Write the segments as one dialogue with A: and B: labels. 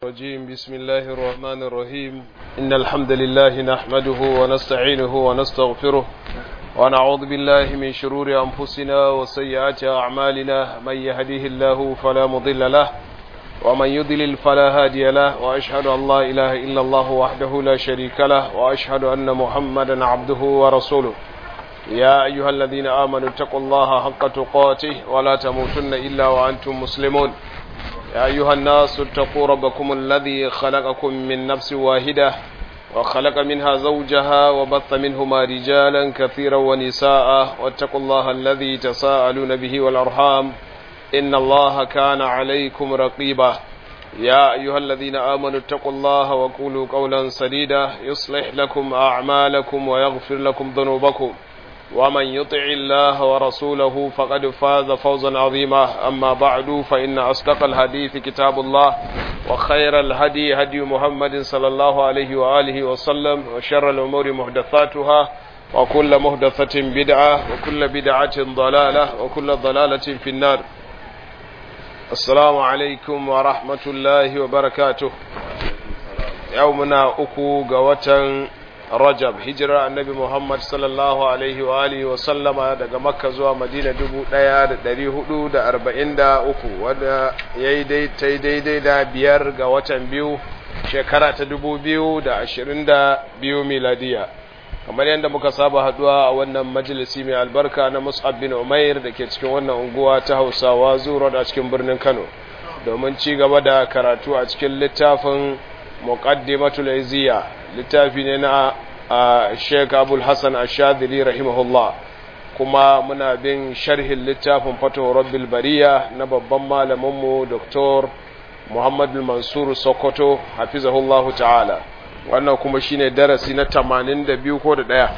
A: الرجيم بسم الله الرحمن الرحيم إن الحمد لله نحمده ونستعينه ونستغفره ونعوذ بالله من شرور أنفسنا وسيئات أعمالنا من يهديه الله فلا مضل له ومن يضلل فلا هادي له وأشهد أن لا إله إلا الله وحده لا شريك له وأشهد أن محمدا عبده ورسوله يا أيها الذين آمنوا اتقوا الله حق تقاته ولا تموتن إلا وأنتم مسلمون يا أيها الناس اتقوا ربكم الذي خلقكم من نفس واحدة وخلق منها زوجها وبث منهما رجالا كثيرا ونساء واتقوا الله الذي تساءلون به والأرحام إن الله كان عليكم رقيبا يا أيها الذين آمنوا اتقوا الله وقولوا قولا سديدا يصلح لكم أعمالكم ويغفر لكم ذنوبكم ومن يطع الله ورسوله فقد فاز فوزا عظيما أما بعد فإن أصدق الحديث كتاب الله وخير الهدي هدي محمد صلى الله عليه وآله وسلم وشر الأمور محدثاتها وكل محدثة بدعة وكل بدعة ضلالة وكل ضلالة في النار السلام عليكم ورحمة الله وبركاته يومنا أكو قوة Rajab hijira annabi Muhammad sallallahu alaihi wa alihi wa sallama daga Makka zuwa Madina dubu ɗaya da ɗari hudu da arba'in da uku wanda ya yi daidai da biyar ga watan biyu shekara ta dubu biyu da ashirin da biyu miladiya kamar yadda muka saba haduwa a wannan majalisi mai albarka na Mus'ab bin Umair da ke cikin wannan unguwa ta Hausawa zuwa a cikin birnin Kano domin ci gaba da karatu a cikin littafin muqaddimatul iziya littafi ne na Sheikh Abul Hassan Ash-Shadhili rahimahullah kuma muna bin sharhin littafin Fatuhu Rabbil Bariya na babban malamin mu Dr. Muhammad Mansur Sokoto hafizahullahu ta'ala wannan kuma shine darasi na 82 ko da daya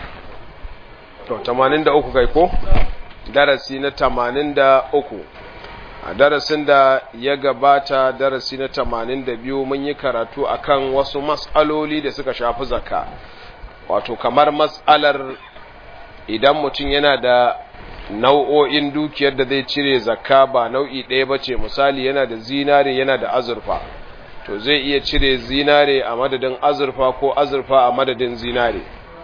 A: to 83 kai ko darasi na 83 a darasin da ya gabata darasi na tamanin da biyu mun yi karatu akan wasu matsaloli da suka shafi zakka wato kamar matsalar idan mutum yana da nau'o'in dukiyar da zai cire zakka ba nau'i ɗaya ba ce misali yana da zinare yana da azurfa to zai iya cire zinare a madadin azurfa ko azurfa a madadin zinare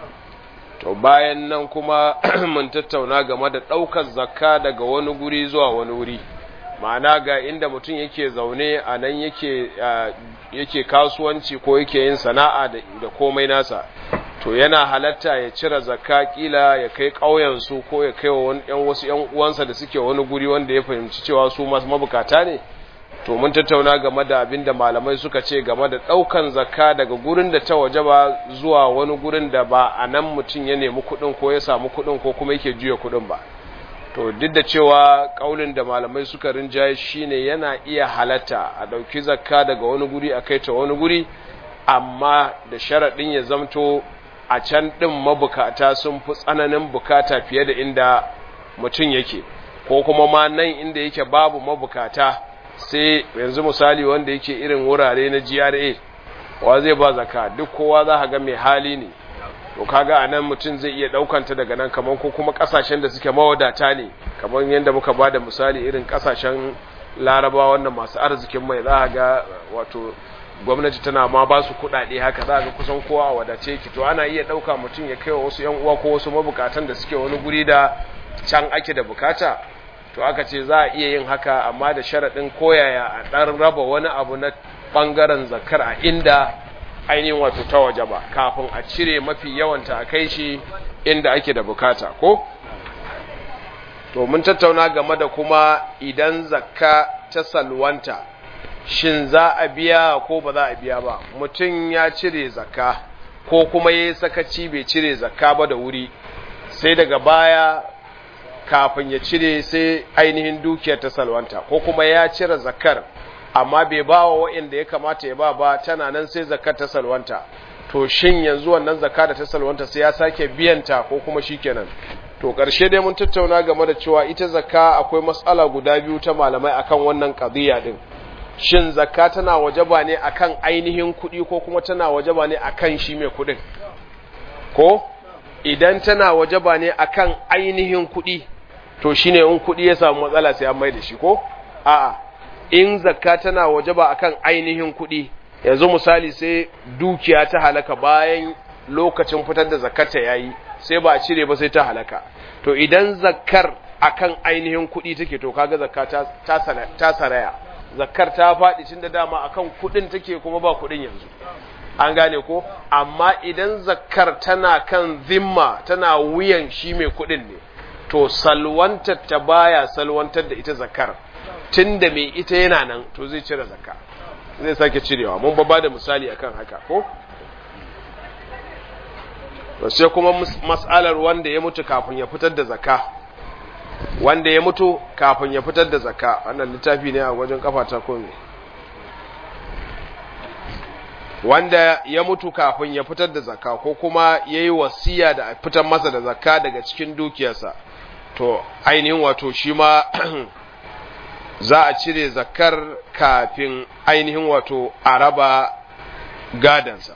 A: to bayan nan kuma mun tattauna game da ɗaukar zakka daga wani guri zuwa wani wuri ma'ana ga inda mutum yake zaune a nan yake yake kasuwanci ko yake yin sana'a da komai nasa to yana halatta ya cire zakka kila ya kai ƙauyensu ko ya kai wa yan wasu yan uwansa da suke wani guri wanda ya fahimci cewa su masu mabukata ne to mun tattauna game da abin da malamai suka ce game da ɗaukan zakka daga gurin da ta waje ba zuwa wani gurin da ba a nan mutum ya nemi kuɗin ko ya samu kuɗin ko kuma yake juya kuɗin ba to duk da cewa kaulin da malamai suka rinjaye shine yana iya halatta a ɗauki zakka daga wani guri a kai ta wani guri amma da sharaɗin ya zamto a can ɗin mabukata sun fi tsananin bukata fiye da inda mutum yake ko kuma ma nan inda yake babu mabukata sai yanzu misali wanda yake irin wurare na GRA wa zai ba zakka duk kowa za ga mai hali ne to kaga anan mutum zai iya daukanta daga nan kaman ko kuma kasashen da suke mawadata ne kaman yanda muka bada misali irin kasashen Laraba wannan masu arzikin mai za ga wato gwamnati tana ma ba su kuɗaɗe haka za ga kusan kowa a wadace ki to ana iya ɗauka mutum ya kai wa wasu yan uwa ko wasu mabukatan da suke wani guri da can ake da bukata to aka ce za a iya yin haka amma da sharaɗin koyaya a ɗan raba wani abu na ɓangaren zakar a inda ainihin wato ta waje ba kafin a cire mafi yawanta a kai shi inda ake da bukata ko to mun tattauna game da kuma idan zakka ta salwanta shin za a biya ko ba za a biya ba mutum ya cire zakka ko kuma ya sakaci bai cire zakka ba da wuri sai daga baya kafin ya cire sai ainihin dukiyar ta salwanta ko kuma ya cire zakkar amma bai ba wa wa'inda ya kamata ya ba ba tana nan sai zakar ta salwanta to shin yanzu wannan zakka da ta salwanta sai ya sake biyanta ko kuma shikenan to ƙarshe dai mun tattauna game da cewa ita zakka akwai matsala guda biyu ta malamai akan wannan qadiya din shin zakka tana wajaba ne akan ainihin kuɗi ko kuma tana wajaba ne akan shi mai kuɗin ko idan tana wajaba ne akan ainihin kuɗi to shine in kuɗi ya samu matsala sai an mai da shi ko a'a in zakka tana wajaba akan ainihin kuɗi yanzu misali sai dukiya ta halaka bayan lokacin fitar da zakata yayi sai ba a cire ba sai ta halaka to idan zakkar akan ainihin kuɗi take to kaga zakka ta ta saraya zakkar ta faɗi tun da dama akan kuɗin take kuma ba kuɗin yanzu an gane ko amma idan zakkar tana kan zimma tana wuyan shi mai kuɗin ne to salwantar ta baya salwantar da ita zakkar tunda mai ita yana nan to zai cire zakka zai sake cirewa mun ba da misali akan haka ko sai kuma mas'alar wanda ya mutu kafin ya fitar da zakka wanda ya mutu kafin ya fitar da zakka wannan littafi ne a wajen kafata ko me wanda ya mutu kafin ya fitar da zakka ko kuma yayi wasiya da fitar masa da zakka daga cikin dukiyarsa to ainihin wato shi ma za a cire zakkar kafin ainihin wato a raba gadansa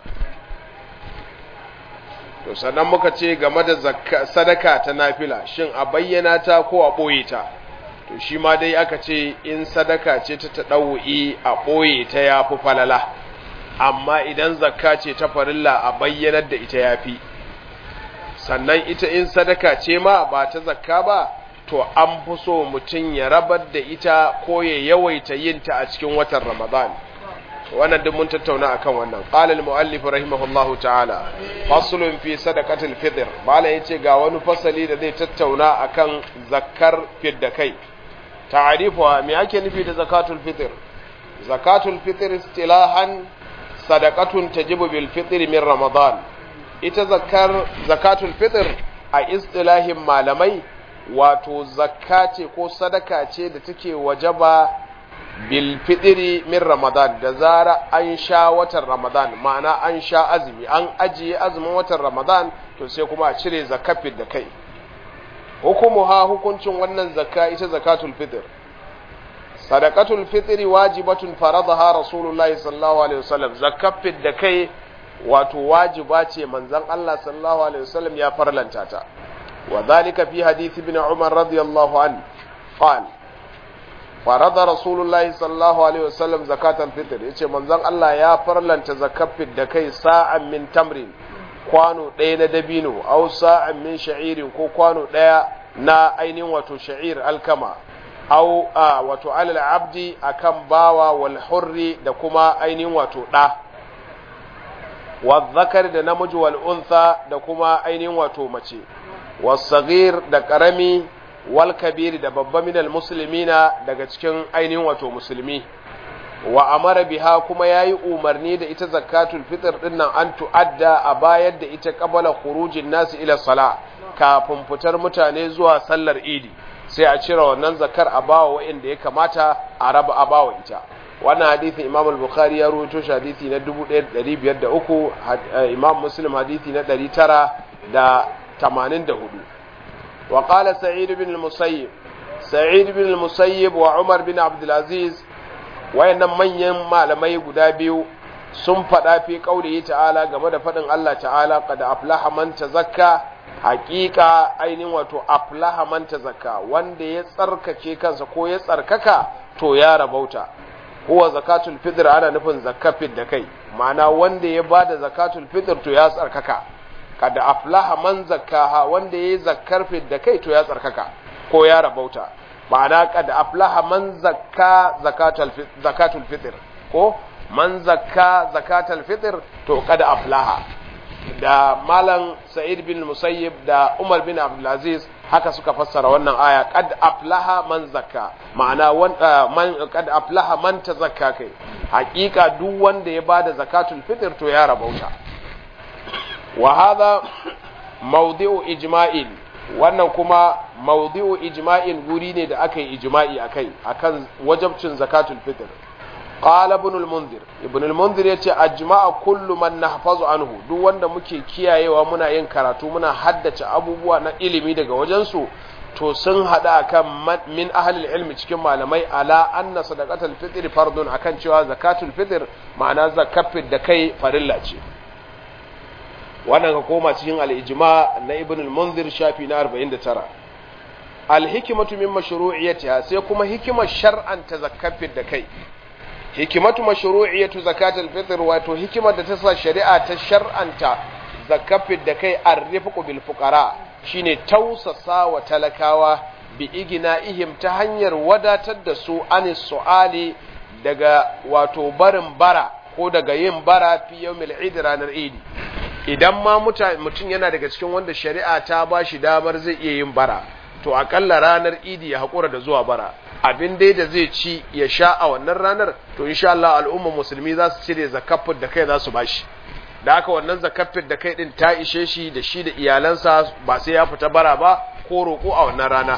A: to sannan muka ce game da sadaka ta nafila shin a bayyana ta ko a ɓoye ta to shi ma dai aka ce in sadaka ce ta taɗa'u'i a ɓoye ta ya fi falala amma idan zakka ce ta farilla a bayyanar da ita ya fi sannan ita in sadaka ce ma ba ta zakka ba to an fi so mutum ya rabar da ita ko ya yawaita yin ta a cikin watan ramadan wannan duk mun tattauna akan wannan qala al-muallif rahimahullahu ta'ala faslun fi sadaqatil fitr bala yace ga wani fasali da zai tattauna akan zakkar fidda kai ta'rifuha me ake nufi da zakatul fitr zakatul fitr istilahan sadaqatun tajibu bil fitr min ramadan ita zakkar zakatul fitr a istilahin malamai wato zakka ce ko sadaka ce da take wajaba bil fitri min ramadan da zara an sha watan ramadan ma'ana an sha azumi an ajiye azumin watan ramadan to sai kuma a cire zakafin da kai hukumuha hukuncin wannan zakka ita zakatul fitr sadaqatul fitri wajibatun faradaha rasulullahi sallallahu alaihi wasallam zakafin da kai wato wajiba ce manzon Allah sallallahu alaihi wasallam ya farlanta ta wa dhalika fi hadith ibn umar radiyallahu anhu qala farada rasulullahi sallallahu alaihi wasallam zakatul fitr yace manzon Allah ya farlanta zakafin da kai sa'an min tamrin kwano ɗaya na dabino aw sa'an min sha'irin ko kwano ɗaya na ainihin wato sha'ir alkama aw wato alal abdi akan bawa wal hurri da kuma ainihin wato ɗa wa zakar da namiji wal untha da kuma ainihin wato mace was sagir da karami wal kabiri da babba minal muslimina daga cikin ainihin wato musulmi wa amara biha kuma yayi umarni da ita zakatul fitr din nan an tu'adda a bayar da ita qabala khurujin nasi ila sala kafin fitar mutane zuwa sallar idi sai a cire wannan zakar a bawa wa'anda ya kamata a raba a bawa ita wannan hadisin Imam al-Bukhari ya rawaito shi hadisi na 1503 Imam Muslim hadisi na 984 وقال سعيد بن المسيب سعيد بن المسيب وعمر بن عبد العزيز wayannan manyan malamai guda biyu sun faɗa fi ƙaurihi ta'ala game da faɗin Allah ta'ala qad aflaha man tazakka haƙiƙa ainihin wato aflaha man tazakka wanda ya tsarkake kansa ko ya tsarkaka to ya rabauta huwa zakatul fitr ana nufin zakafin da kai ma'ana wanda ya bada zakatul fitr to ya tsarkaka kada aflaha man zakkaha wanda yayi zakkar da kai to ya tsarkaka ko ya rabauta ma'ana kada aflaha man zakka zakatul zakatul fitr ko man zakka zakatul fitr to kada aflaha da malam sa'id bin musayyib da umar bin abdulaziz haka suka fassara wannan aya kad aflaha man zakka ma'ana man kad aflaha man tazakka kai hakika duk wanda ya bada zakatul fitr to ya rabauta wa hadha mawdi'u ijma'in wannan kuma mawdi'u ijma'in guri ne da aka yi ijma'i akai akan wajabcin zakatul fitr qala ibn al-munzir ibn al-munzir yace ajma'a kullu man nahfazu anhu duk wanda muke kiyayewa muna yin karatu muna haddace abubuwa na ilimi daga wajen su to sun hada akan min ahli ilmi cikin malamai ala anna sadaqatul fitr fardun akan cewa zakatul fitr ma'ana zakafin da kai farilla ce wannan ka koma cikin al-ijma na ibn al-munzir shafi na 49 al-hikmatu min mashru'iyyatiha sai kuma hikimar shar'an ta zakafin da kai hikimatu mashru'iyatu zakatul fitr wato hikimar da ta sa shari'a ta shar'anta zakafin da kai arrifqu bil fuqara shine tausasa wa talakawa bi igina ihim ta hanyar wadatar da su anis su'ali daga wato barin bara ko daga yin bara fi yawmil eid ranar idi idan ma mutum yana daga cikin wanda shari'a ta ba shi damar zai iya yin bara to akalla ranar idi ya haƙura da zuwa bara abin dai da zai ci ya sha a wannan ranar to insha Allah al'umma musulmi za su cire zakafin da kai za su bashi da haka wannan zakafin da kai din ta ishe shi da shi da iyalansa ba sai ya fita bara ba ko roƙo a wannan rana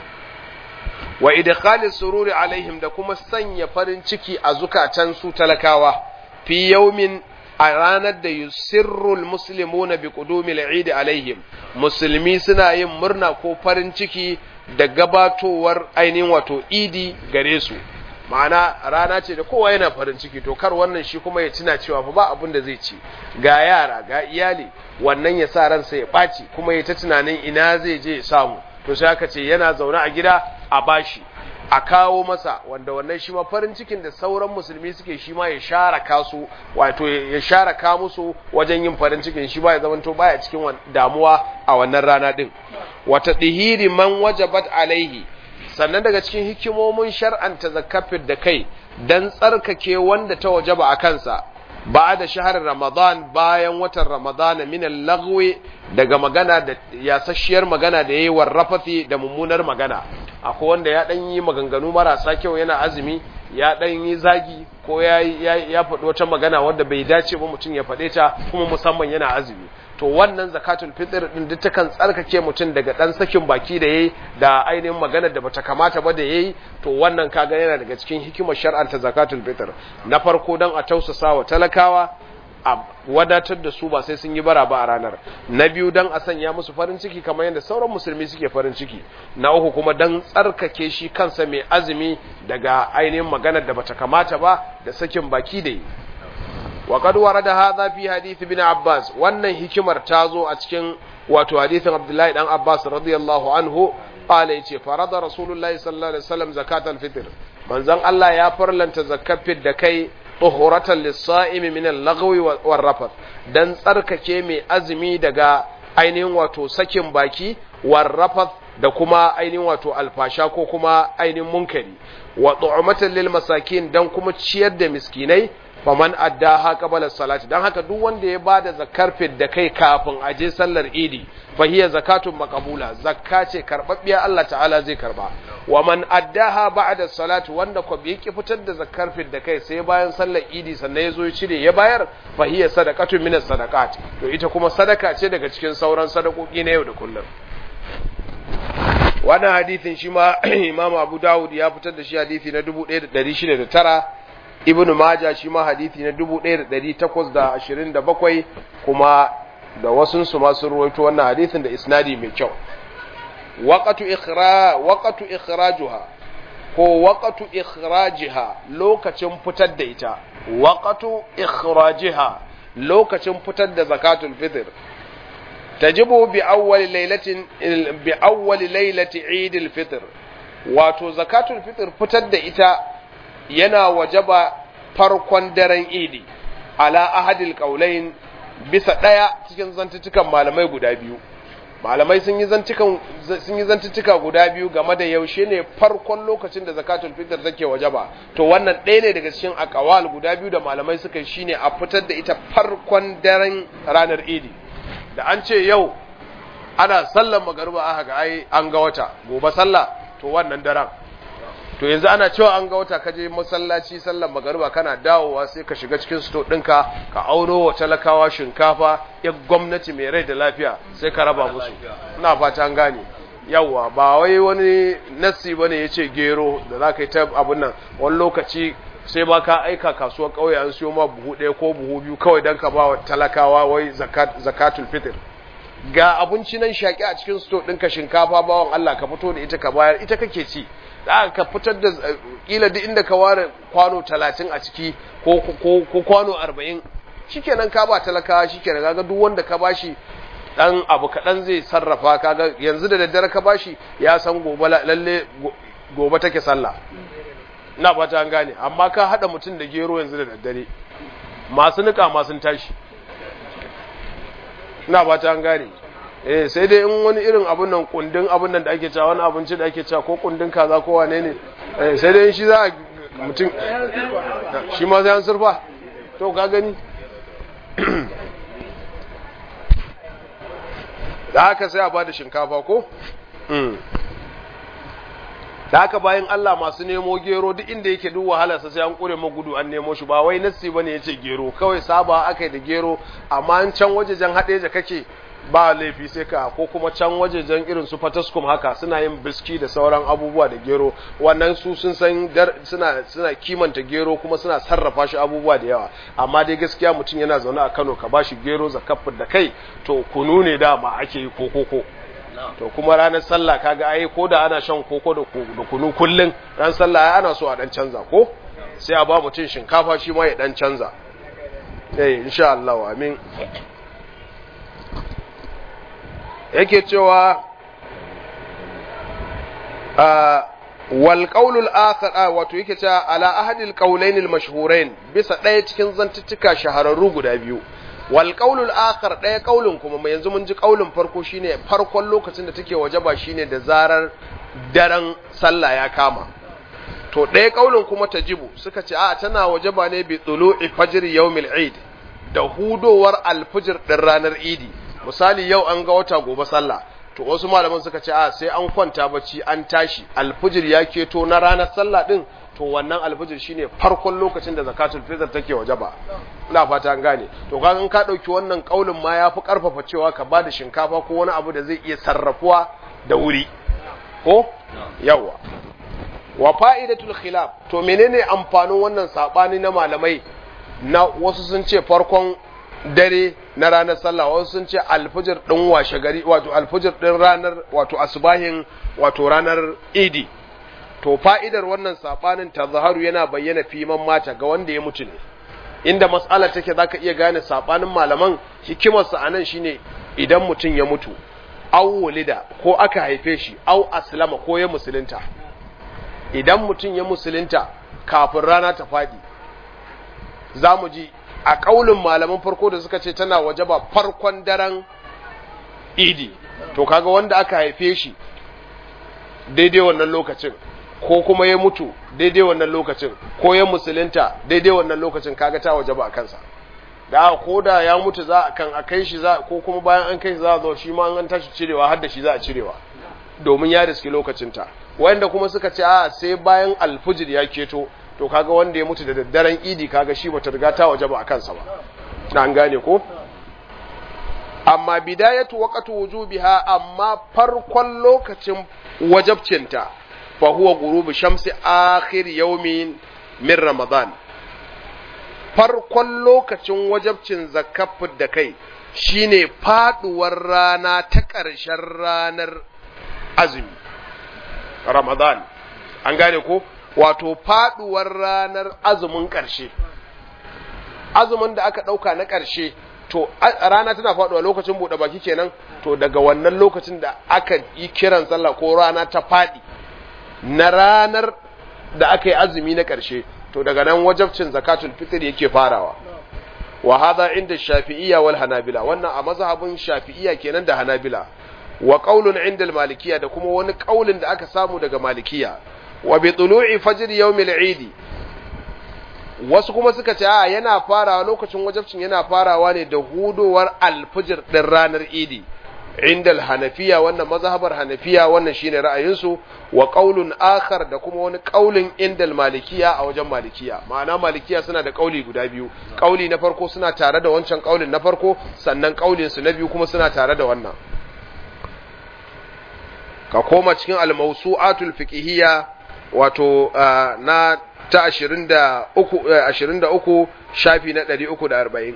A: wa idkhalis sururi alaihim da kuma sanya farin ciki a zukatan su talakawa fi yawmin a ranar da yusirrul muslimuna bi qudumil eid alaihim musulmi suna yin murna ko farin ciki da gabatowar ainihin wato idi gare su ma'ana rana ce da kowa yana farin ciki to kar wannan shi kuma ya tuna cewa fa ba abin da zai ci ga yara ga iyali wannan ya sa ransa ya ɓaci kuma ya ta tunanin ina zai je ya samu to sai aka ce yana zaune a gida a bashi a kawo masa wanda wannan shi ma farin cikin da sauran musulmi suke shi ma ya share kasu wato ya share ka musu wajen yin farin cikin shi ba ya zamanto baya cikin damuwa a wannan rana din wata dihiri man wajabat alaihi sannan daga cikin hikimomin shar'anta zakafin da kai dan tsarkake wanda ta wajaba a kansa ba da shahar ramadan bayan watan ramadan min al daga magana da yasasshiyar magana da yayi warrafafi da mummunar magana akwai wanda ya dan yi maganganu marasa kyau yana azumi ya dan yi zagi ko ya ya faɗi wata magana wanda bai dace ba mutum ya faɗe ta kuma musamman yana azumi to wannan zakatul fitr din duk takan tsarkake mutum daga dan sakin baki da yayi da ainihin maganar da bata kamata ba da yayi to wannan kaga yana daga cikin hikimar shar'anta zakatul fitr na farko dan a tausasa wa talakawa a wadatar da su ba sai sun yi bara ba a ranar na biyu dan a sanya musu farin ciki kamar yadda sauran musulmi suke farin ciki na uku kuma dan tsarkake shi kansa mai azumi daga ainihin maganar da bata kamata ba da sakin baki da yi wa qad warada hadha fi hadith ibn abbas wannan hikimar ta zo a cikin wato hadithin abdullahi dan abbas radiyallahu anhu qala yace farada rasulullahi sallallahu alaihi wasallam zakatal fitr manzon Allah ya farlanta zakafin da kai tuhuratan lis-sa'imi min al-laghwi war-rafath dan tsarkake mai azumi daga ainihin wato sakin baki war-rafath da kuma ainihin wato alfasha ko kuma ainihin munkari wa tu'matan lil masakin dan kuma ciyar da miskinai faman addaha qabla salati dan haka duk wanda ya bada zakar da kai kafin a je sallar idi fa hiya zakatun maqbula zakka ce karbabbiya Allah ta'ala zai karba wa man addaha ba'da salati wanda ko bai ki fitar da zakar da kai sai bayan sallar idi sannan ya zo ya cire ya bayar fa hiya sadaqatun min sadaqat to ita kuma sadaka ce daga cikin sauran sadakoki na yau da kullum wannan hadithin shi ma Imam Abu Dawud ya fitar da shi hadisi na 1609 Ibn Majah shi ma hadisi na 1827 kuma da wasun su ma sun ruwaito wannan hadisin da isnadi mai kyau waqatu ikhra waqatu ikhrajuha ko waqatu ikhrajiha lokacin fitar da ita waqatu ikhrajiha lokacin fitar da zakatul fitr tajibu bi awwal lailatin bi awwal lailati eid al-fitr wato zakatul fitr fitar da ita yana wajaba farkon daren idi ala ahadil qaulain bisa daya cikin zantutukan malamai guda biyu malamai sun yi zantukan sun yi zantutuka guda biyu game da yaushe ne farkon lokacin da zakatul fitr take wajaba to wannan ɗaya ne daga cikin aqwal guda biyu da malamai suka shine a fitar da ita farkon daren ranar idi da an ce yau ana sallan magariba aka ga ai an ga wata gobe sallah to wannan daren to yanzu ana cewa an ga wata kaje masallaci sallan magariba kana dawowa sai ka shiga cikin sto ɗinka ka auno wa talakawa shinkafa ya gwamnati mai rai da lafiya sai ka raba musu ina fata an gane yawa ba wai wani nassi bane yace gero da za ka yi ta abun nan wani lokaci sai ba ka aika kasuwar ƙauye an siyo ma buhu ɗaya ko buhu biyu kawai don ka ba wa talakawa wai zakatul fitr ga abinci nan shaƙi a cikin sto ɗinka shinkafa bawan Allah ka fito da ita ka bayar ita kake ci da ka fitar da ƙila duk inda ka ware kwano talatin a ciki ko kwano arba'in shikenan ka ba talakawa shikenan kaga duk wanda ka bashi dan abu kaɗan zai sarrafa kaga yanzu da daddare ka bashi ya san gobe lalle gobe take sallah na fata an gane amma ka hada mutum da gero yanzu da daddare masu nika masu tashi na fata an gane eh sai dai in wani irin abun nan kundin abun nan da ake cewa wani abinci da ake cewa ko kundin kaza ko wane ne eh sai dai shi za a mutum shi ma sai an surfa to ka gani da haka sai a bada shinkafa ko da haka bayan Allah masu nemo gero duk inda yake duk wahalarsa sai an kure gudu an nemo shi ba wai nassi bane yace gero kawai saba akai da gero amma an can wajejen hadeja kake ba laifi sai ka ko kuma can wajejen irin su fataskum haka suna yin biski da sauran abubuwa da gero wannan su sun san suna suna kimanta gero kuma suna sarrafa shi abubuwa da yawa amma dai gaskiya mutum yana zaune a Kano ka bashi gero zakafin da kai to kunu ne dama ake yi ko koko to kuma ranar sallah kaga ai ko da ana shan koko da kunu kullun ran sallah ai ana so a dan canza ko sai a ba mutum shinkafa shi ma ya dan canza eh insha Allah amin yake cewa wal qaulul akhar wato yake cewa ala ahadil qaulain al mashhurain bisa ɗaya cikin zantuttuka shahararru guda biyu wal qaulul akhar ɗaya qaulin kuma mai yanzu mun ji qaulin farko shine farkon lokacin da take wajaba shine da zarar daren sallah ya kama to ɗaya qaulin kuma tajibu suka ce a tana wajaba ne bi tulu'i fajr yawmil eid da hudowar alfijir din ranar idi misali yau an ga wata gobe sallah to wasu malaman suka ce a sai an kwanta bacci an tashi alfijir ya keto na ranar sallah din to wannan alfijir shine farkon lokacin da zakatul fitr take wajaba ina fata an gane to kaga in ka dauki wannan kaulin ma yafi karfafa cewa ka bada shinkafa ko wani abu da zai iya sarrafuwa da wuri ko yawa wa fa'idatul khilaf to menene amfanin wannan sabani na malamai na wasu sun ce farkon dare na ranar sallah wasu sun ce alfijir din washe gari wato alfijir din ranar wato asbahin wato ranar idi to fa'idar wannan sabanin tazharu yana bayyana fiman mata ga wanda ya mutu ne inda mas'ala take zaka iya gane sabanin malaman hikimar sa anan shine idan mutum ya mutu aw wulida ko aka haife shi aw aslama ko ya musulunta idan mutum ya musulunta kafin rana ta fadi zamu ji a kaulin malaman farko da suka ce tana wajaba farkon daren idi to kaga wanda aka haife shi daidai wannan lokacin ko kuma ya mutu daidai wannan lokacin ko ya musulunta daidai wannan lokacin kaga ta wajaba a kansa da ko da ya mutu za a kan a kai shi za ko kuma bayan an kai shi za a zo shi ma an tashi cirewa har da shi za a cirewa domin ya riski lokacinta wanda kuma suka ce a sai bayan alfujir ya keto to kaga wanda ya mutu da daddaren idi kaga shi bata riga ta wajaba a kansa ba na an gane ko amma bidayatu waqtu wujubiha amma farkon lokacin wajabcinta fa huwa ghurubu shamsi akhir yawmin min ramadan farkon lokacin wajabcin zakafin da kai shine faduwar rana ta ƙarshen ranar azumi ramadan an gane ko wato faduwar ranar azumin ƙarshe azumin da aka ɗauka na ƙarshe to rana tana faduwa lokacin buɗe baki kenan to daga wannan lokacin da aka yi kiran sallah ko rana ta faɗi na ranar da aka yi azumi na ƙarshe to daga nan wajabcin zakatul fitr yake farawa wa hadha inda shafi'iyya wal hanabila wannan a mazhabin shafi'iyya kenan da hanabila wa qaulun inda al malikiyya da kuma wani qaulin da aka samu daga malikiyya wa bi tulu'i fajr yawm al eid wasu kuma suka ce a yana farawa lokacin wajabcin yana farawa ne da hudowar alfijir din ranar idi inda hanafiya wannan mazhabar hanafiya wannan shine ra'ayinsu wa qaulun akhar da kuma wani qaulin inda malikiya a wajen malikiya ma'ana malikiya suna da qauli guda biyu qauli na farko suna tare da wancan qaulin na farko sannan qaulin su na biyu kuma suna tare da wannan ka koma cikin al-mawsu'atul fiqhiyya wato na ta 23 23 shafi na 340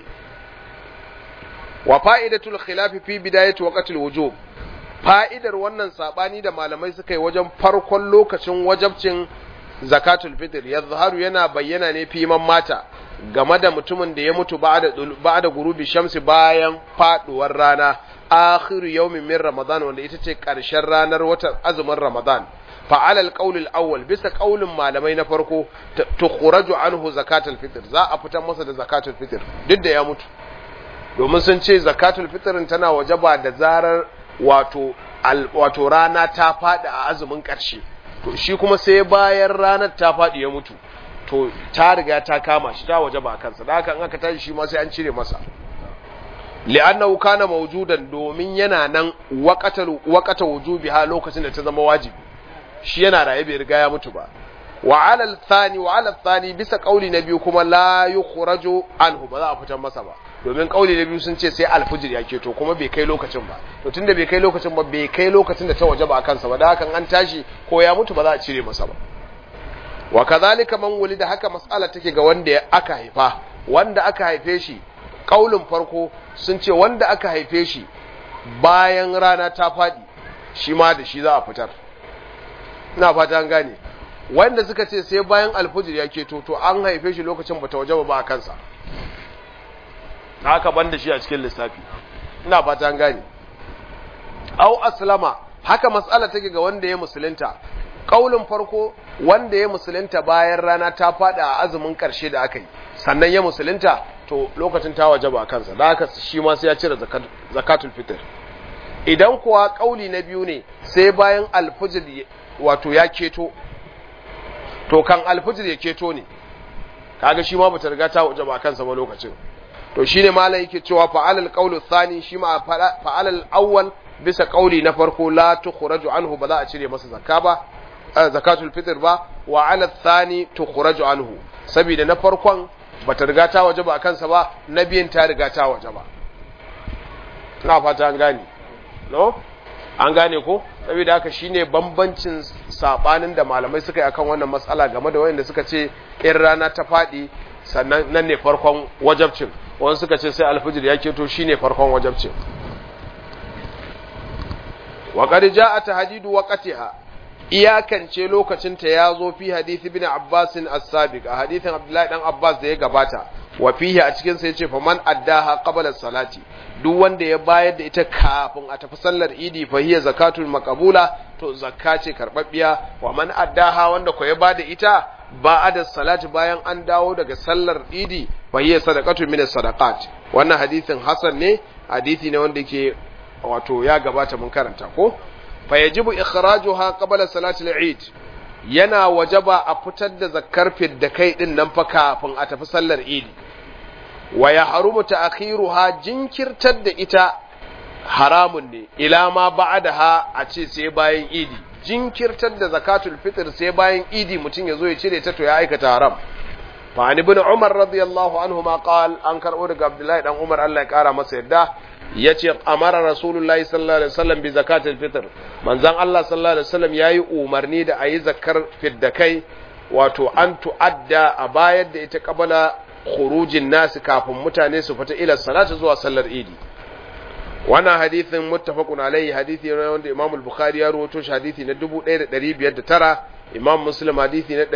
A: wa fa'idatul khilafi fi bidayati waqtil wujub fa'idar wannan sabani da malamai suka yi wajen farkon lokacin wajabcin zakatul fitr yazharu yana bayyana ne fi man mata game da mutumin da ya mutu ba'da ba'da gurubi shamsi bayan faduwar rana akhiru yawmin min ramadan wanda ita ce karshen ranar watan azumin ramadan fa alal qaulil awwal bisa qaulin malamai na farko tukhraju anhu zakatul fitr za a fitar masa da zakatul fitr duk da ya mutu domin sun ce zakatul fitr tana wajaba da zarar wato wato rana ta faɗi a azumin ƙarshe to shi kuma sai bayan ranar ta faɗi ya mutu to ta riga ta kama shi ta waje ba kansa da haka in aka tashi shi ma sai an cire masa li'annahu kana mawjudan domin yana nan waqatal waqata wujubiha lokacin da ta zama wajibi shi yana raye bai riga ya mutu ba wa ala al-thani wa ala al-thani bisa kauli na biyu kuma la yukhraju anhu ba za a fitar masa ba domin kauli na biyu sun ce sai alfujir ya keto kuma bai kai lokacin ba to tunda bai kai lokacin ba bai kai lokacin da ta waje ba a kansa ba da hakan an tashi ko ya mutu ba za a cire masa ba wa kazalika man wulida haka mas'ala take ga wanda aka haifa wanda aka haife shi kaulin farko sun ce wanda aka haife shi bayan rana ta fadi shi ma da shi za a fitar ina fata an gane wanda suka ce sai bayan alfujir ya keto to an haife shi lokacin bata waje ba a kansa haka banda shi a cikin lissafi ina fata an gane au aslama haka mas'ala take ga wanda ya musulunta kaulin farko wanda ya musulunta bayan rana ta fada a azumin karshe da aka yi sannan ya musulunta to lokacin ta wajaba kansa da haka shi ma sai ya cire zakatul fitr idan kuwa kauli na biyu ne sai bayan alfujir wato ya keto to kan alfujir ya keto ne kaga shi ma bata riga ta wajaba kansa ba lokacin to shine malam yake cewa fa'alal qawlu thani shi ma fa'alal awwal bisa kauli na farko la tukhraju anhu ba za a cire masa zakka ba zakatul fitr ba wa ala thani tukhraju anhu saboda na farkon bata riga ta waje ba kansa ba na biyan ta riga ta waje ba ina fata an gane no an gane ko saboda haka shine bambancin sabanin da malamai suka yi akan wannan matsala game da wayanda suka ce in rana ta fadi sannan nan ne farkon wajabcin wani suka ce sai alfijir ya keto shine farkon wajabcin wa qad jaa tahdidu waqtiha iyakance lokacin ta yazo fi hadisi ibn Abbas as-sabiq a hadisin Abdullahi dan Abbas da ya gabata wa fihi a cikin sa yace faman addaha qabla salati duk wanda ya bayar da ita kafin a tafi sallar idi fa hiya zakatul maqbula to zakka ce karbabbiya wa man addaha wanda ko ya bada ita ba'da salati bayan an dawo daga sallar idi fa hiya sadaqatu min as-sadaqat wannan hadisin hasan ne hadisi ne wanda yake wato ya gabata mun karanta ko fa yajibu ikhrajuha qabla salati al-eid yana wajaba a fitar da zakkar da kai din nan fa kafin a tafi sallar idi wa ya harumu ta'khiruha jinkirtar da ita haramun ne ila ma ba'daha a ce sai bayan idi jinkirtar da zakatul fitr sai bayan idi mutum ya zo ya cire ta to ya aikata haram fa an ibn umar radiyallahu anhu ma qal an karbo daga abdullahi dan umar Allah ya kara masa yadda yace amara rasulullahi sallallahu alaihi wasallam bi zakatul fitr manzon Allah sallallahu alaihi wasallam yayi umarni da ayi zakar fiddakai wato an tu'adda a bayar da ita kabala khurujin nasu kafin mutane su fita ila salatu zuwa sallar idi wannan hadithin muttafaqun alaihi hadithi ne wanda Imam al-Bukhari ya rawaito shi hadithi na 1509 Imam Muslim hadithi na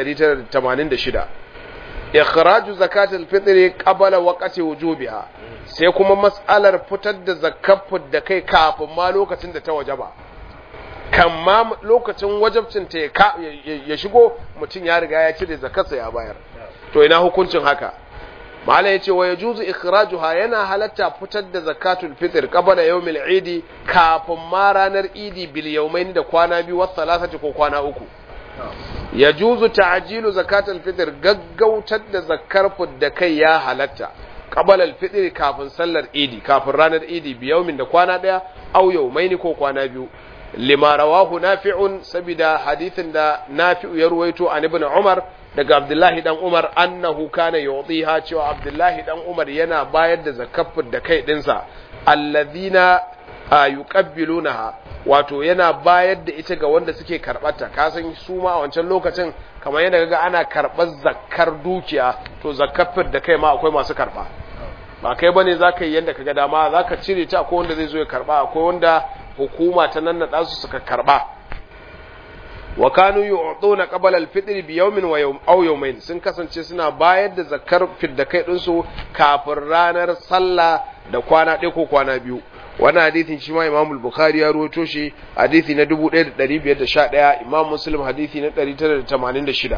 A: 986 ikhraju zakatul fitr qabla waqti wujubiha sai kuma mas'alar fitar da zakafin da kai kafin ma lokacin da ta wajaba kan ma lokacin wajabcin ta ya shigo mutum ya riga ya cire zakarsa ya bayar to ina hukuncin haka mala yace wa yajuzu ikhrajuha yana halatta fitar da zakatul fitr qabla yawmil idi kafin ma ranar idi bil yawmain da kwana biyu wa thalathati ko kwana uku yajuzu ta'jilu zakatul fitr gaggautar da zakar da kai ya halatta qabla al fitr kafin sallar idi kafin ranar idi bi yawmin da kwana daya aw yawmain ko kwana biyu lima rawahu nafi'un sabida hadithin da nafi'u ya ruwaito an ibn umar daga abdullahi dan umar annahu kana yu'tiha cewa abdullahi dan umar yana bayar da zakafin da kai dinsa alladhina yuqabbilunaha wato yana bayar da ita ga wanda suke karbata ka san su ma a wancan lokacin kamar yana ga ana karbar zakkar dukiya to zakafin da kai ma akwai masu karba ba kai bane zaka yi yanda kaga dama zaka cire ta akwai wanda zai zo ya karba akwai wanda hukuma ta nannada su suka karba wa kanu yu'tuna qabla al-fitr bi yawmin wa yawm aw yawmayn sun kasance suna bayar da zakar fidda kai din su kafin ranar sallah da kwana ɗaya ko kwana biyu wannan hadithin shi ma Imam Bukhari ya ruwato shi hadithi na 1511 Imam Muslim hadithi na 986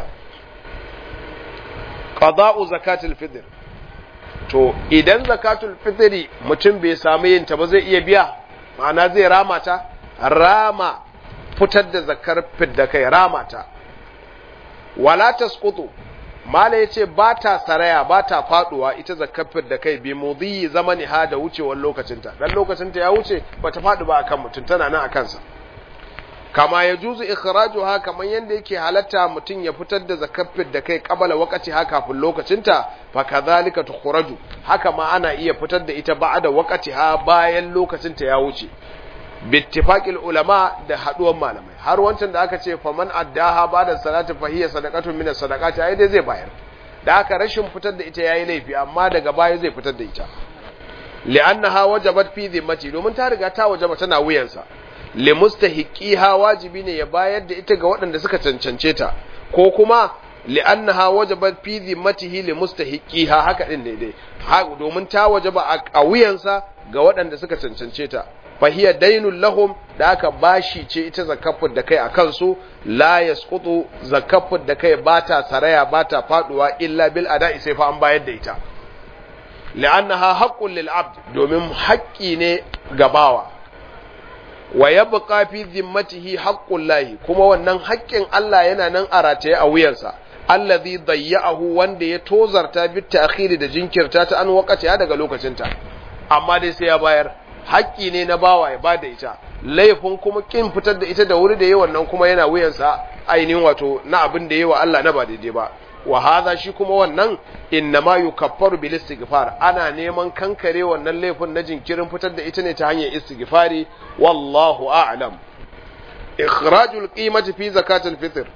A: qada'u zakatul fitr to idan zakatul fitri mutum bai samu yin ta ba zai iya biya ma'ana zai rama ta rama fitar da zakar fidda kai rama ta wala tasqutu mala yace ba ta saraya ba ta faduwa ita zakar fidda kai bi mudhi zamani ha da wucewar lokacinta dan lokacinta ya wuce bata fadu ba akan mutum tana nan akan sa kama ya juzu ikhrajuha kaman yanda yake halatta mutum ya fitar da zakafin da kai kabala wakati ha kafin lokacinta fa kadhalika tukhraju haka ma ana iya fitar da ita ba'da wakati ha bayan lokacinta ya wuce bittifaqil ulama da haduwan malamai har wancan da aka ce faman addaha ba'da salati fa hiya sadaqatun min as-sadaqati ai dai zai bayar da haka rashin fitar da ita yayi laifi amma daga baya zai fitar da ita li'annaha wajabat fi dhimmati domin ta riga ta wajaba tana wuyansa limustahiqiha wajibi ne ya bayar da ita ga waɗanda suka cancance ta ko kuma li'annaha wajabat fi dhimmatihi limustahiqiha haka din daidai domin ta wajaba a wuyansa ga waɗanda suka cancance ta fahiya dainul lahum da aka bashi ce ita zakafin da kai a kansu la yasqutu zakafin da kai bata saraya bata faduwa illa bil ada'i sai fa an bayar da ita li'annaha haqqun lil abd domin haƙƙi ne ga bawa wa yabqa fi zimmatihi haqqul lahi kuma wannan haƙƙin Allah yana nan a rataye a wuyansa allazi dayya'ahu wanda ya tozarta bit ta'khiri da jinkirta ta an wakati daga lokacinta amma dai sai ya bayar haƙƙi ne na bawa ya bada ita laifin kuma kin fitar da ita da wuri da yawan nan kuma yana wuyansa ainihin wato na abin da yawa Allah na ba daidai ba wa hadha shi kuma wannan innama yukaffaru bil istighfar ana neman kankare wannan laifin na jinkirin fitar da ita ne ta hanyar istighfari wallahu a'lam ikhrajul qimati fi zakatil fitr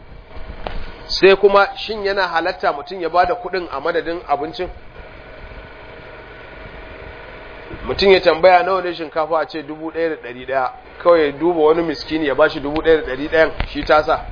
A: sai kuma shin yana halatta mutum ya bada kuɗin a madadin abincin mutum ya tambaya nawa ne shinkafa a ce dubu ɗaya da ɗari ɗaya kawai ya duba wani miskini ya bashi dubu ɗaya da ɗari ɗayan shi tasa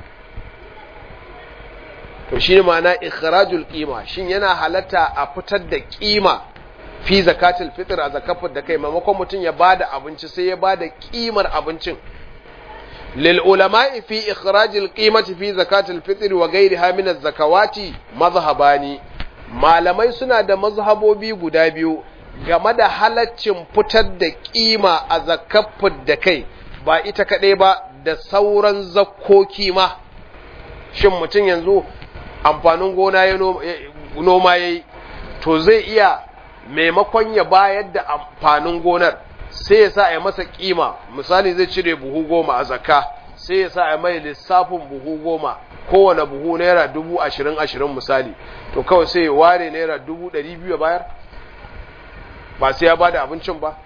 A: to shi ne ma'ana ikhrajul qima shin yana halatta a fitar da kima fi zakatul fitr a zakafin da kai maimakon mutum ya bada abinci sai ya bada kimar abincin lil ulama'i fi ikhrajil qimati fi zakatul fitr wa ghayriha min az-zakawati mazhabani malamai suna da mazhabobi guda biyu game da halaccin fitar da kima a zakafin da kai ba ita kaɗai ba da sauran zakkoki ma shin mutum yanzu amfanin gona ya noma ya yi to zai iya maimakon ya bayar da amfanin gonar sai ya sa a yi masa kima misali zai cire buhu goma a zakka sai ya sa a mai lissafin buhu goma kowane buhu naira dubu ashirin ashirin misali to kawai sai ya ware naira dubu ɗari biyu bayar ba sai ya bada abincin ba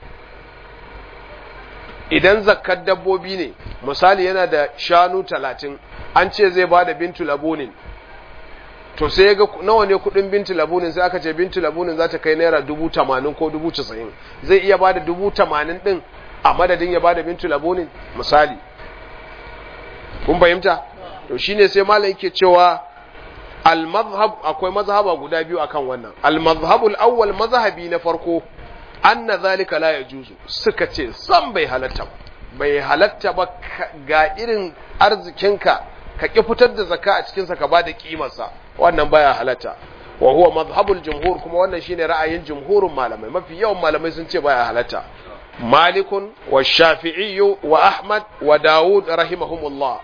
A: idan zakkar dabbobi ne misali yana da shanu talatin an ce zai bada bintu labunin to sai ga nawa ne kudin bintu labunin sai aka ce bintu labunin za ta kai naira dubu tamanin ko dubu casa'in zai iya bada dubu tamanin din a madadin ya bada bintu labunin misali kun fahimta to shine sai malam yake cewa al-mazhab akwai mazhaba guda biyu akan wannan al-mazhabul awwal mazhabi na farko anna zalika la yajuzu suka ce san bai halatta bai halatta ba ga irin arzikinka ka ki fitar da zakka a cikin sa ka bada kimarsa wannan baya halatta wa huwa madhhabul jumhur kuma wannan shine ra'ayin jumhurin malamai mafi yawan malamai sun ce baya halatta malikun wa shafi'i wa ahmad wa daud rahimahumullah